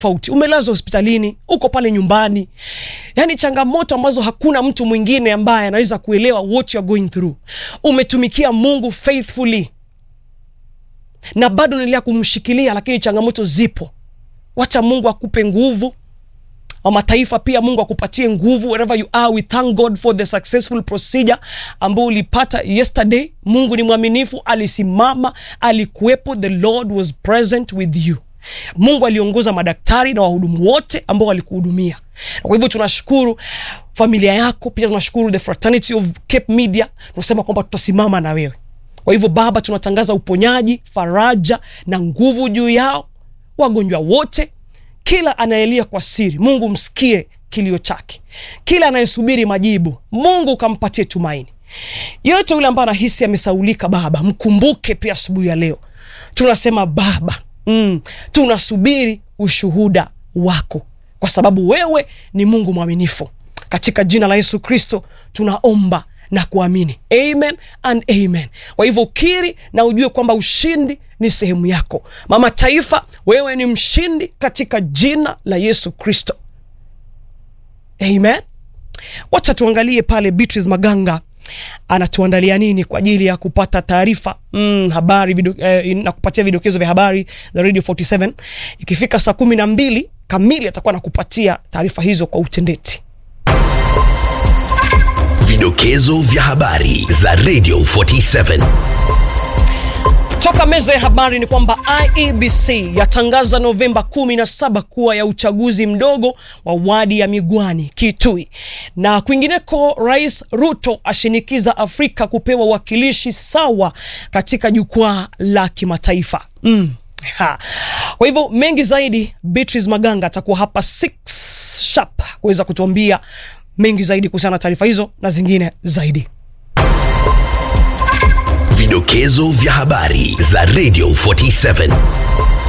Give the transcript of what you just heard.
tofauti umelazwa hospitalini uko pale nyumbani yaani changamoto ambazo hakuna mtu mwingine ambaye anaweza kuelewa what you are going through umetumikia mungu faithfully na bado unaendelea kumshikilia lakini changamoto zipo wacha mungu akupe nguvu wa mataifa pia mungu akupatie nguvu wherever you are we thank god for the successful procedure ambao ulipata yesterday mungu ni mwaminifu alisimama alikuwepo the lord was present with you mungu aliongoza madaktari na wahudumu wote ambao walikuhudumia na kwa hivyo tunashukuru familia yako pia tunashukuru the fraternity of cape media tunasema kwamba tutasimama na wewe kwa hivyo baba tunatangaza uponyaji faraja na nguvu juu yao wagonjwa wote kila anayelia kwa siri mungu msikie kilio chake kila anayesubiri majibu mungu ukampatie tumaini yote yule ambaye anahisi amesaulika baba mkumbuke pia asubuhi ya leo tunasema baba mm, tunasubiri ushuhuda wako kwa sababu wewe ni mungu mwaminifu katika jina la yesu kristo tunaomba na kuamini amen and amen kwa hivyo kiri na ujue kwamba ushindi ni sehemu yako mama taifa wewe ni mshindi katika jina la yesu kristo amen wacha tuangalie pale beatrice maganga anatuandalia nini kwa ajili ya kupata taarifa mm, habari video, eh, na kupatia vidokezo vya habari za radio 47 ikifika saa kumi na mbili kamili atakuwa nakupatia taarifa hizo kwa utendeti Vidokezo vya habari za Radio 47. toka meza ya habari ni kwamba iebc yatangaza novemba 17 kuwa ya uchaguzi mdogo wa wadi ya migwani kitui na kwingineko rais ruto ashinikiza afrika kupewa uwakilishi sawa katika jukwaa la kimataifa mm. Ha. kwa hivyo mengi zaidi beatrice maganga atakuwa hapa 6 sharp kuweza kutuambia mengi zaidi kuhusiana na taarifa hizo na zingine zaidi Vidokezo vya habari za Radio 47.